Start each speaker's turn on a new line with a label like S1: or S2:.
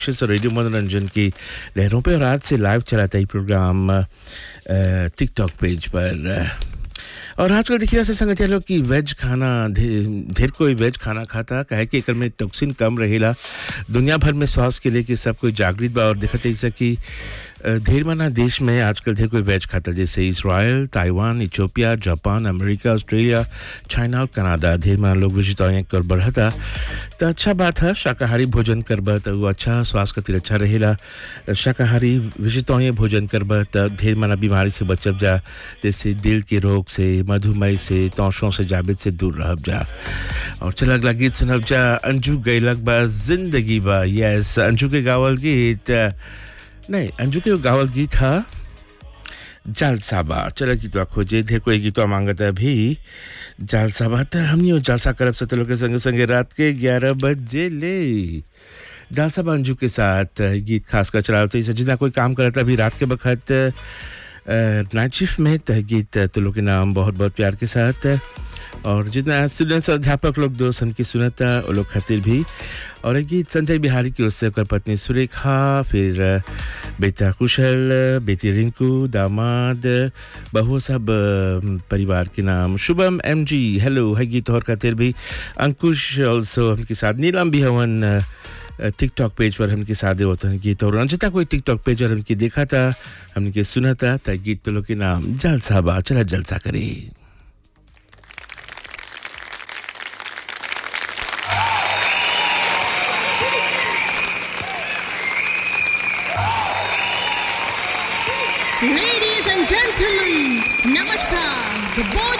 S1: से रेडियो मनोरंजन की लहरों पे और आज से लाइव चलाता है प्रोग्राम टिकटॉक पेज पर अ, और आजकल देखिए ऐसे संगत लोग कि वेज खाना ढे- ढेर कोई वेज खाना खाता काहे कि एकर में टॉक्सिन कम रहेला दुनिया भर में स्वास्थ्य के लिए कि सब कोई जागृत बा और देखते जैसे कि अ, ढेर माना देश में आजकल ढेर कोई वेज खाता जैसे Israel Taiwan Ethiopia Japan America Australia China और कनाडा ढेर माना लोग विजिट कर बढ़ता तो अच्छा बात है शाकाहारी भोजन करब तो वो अच्छा स्वास्थ्य खातिर अच्छा रहेला शाकाहारी विजितौय भोजन करब तो ढेर माना बीमारी से बचब जा जैसे दिल के रोग से मधुमेह से तौशों से जाबित से दूर रहब जा और चल अगला गीत सुनब जा अंजू गैलक बा जिंदगी बा यस अंजू के गावल गीत नहीं अंजू के गावल गीत था जालसाबा चलो गीतवा खोजे ढेर कोई गीतवा मांगता है भी जालसाबा तो हमनी जालसा करब से लोग के संगे संगे रात के ग्यारह बजे ले जालसाबा अंजू के साथ गीत खास कर चला होते जितना कोई काम करता भी रात के वक्त नाइट शिफ्ट में तह गीत तो लोग के नाम बहुत बहुत प्यार के साथ और जितना स्टूडेंट्स और अध्यापक लोग दोस्त हमकी सुनता वो लोग खातिर भी और एक गीत संजय बिहारी की ओर से ओकर पत्नी सुरेखा फिर अ, बेटा कुशल बेटी रिंकू दामाद बहु सब अ, परिवार के नाम शुभम एम जी हेलो है गीत और खातिर भी अंकुश ऑल्सो हमके साथ नीलम भी हवन अ, टिकटॉक पेज पर हमके साथ होता है गीत और रंजिता कोई टिकटॉक पेज पर हमके देखा था हमके सुना था त गीत तो लोग के नाम जलसा बा चला जलसा करी
S2: Ladies and gentlemen, Namaskar. The boy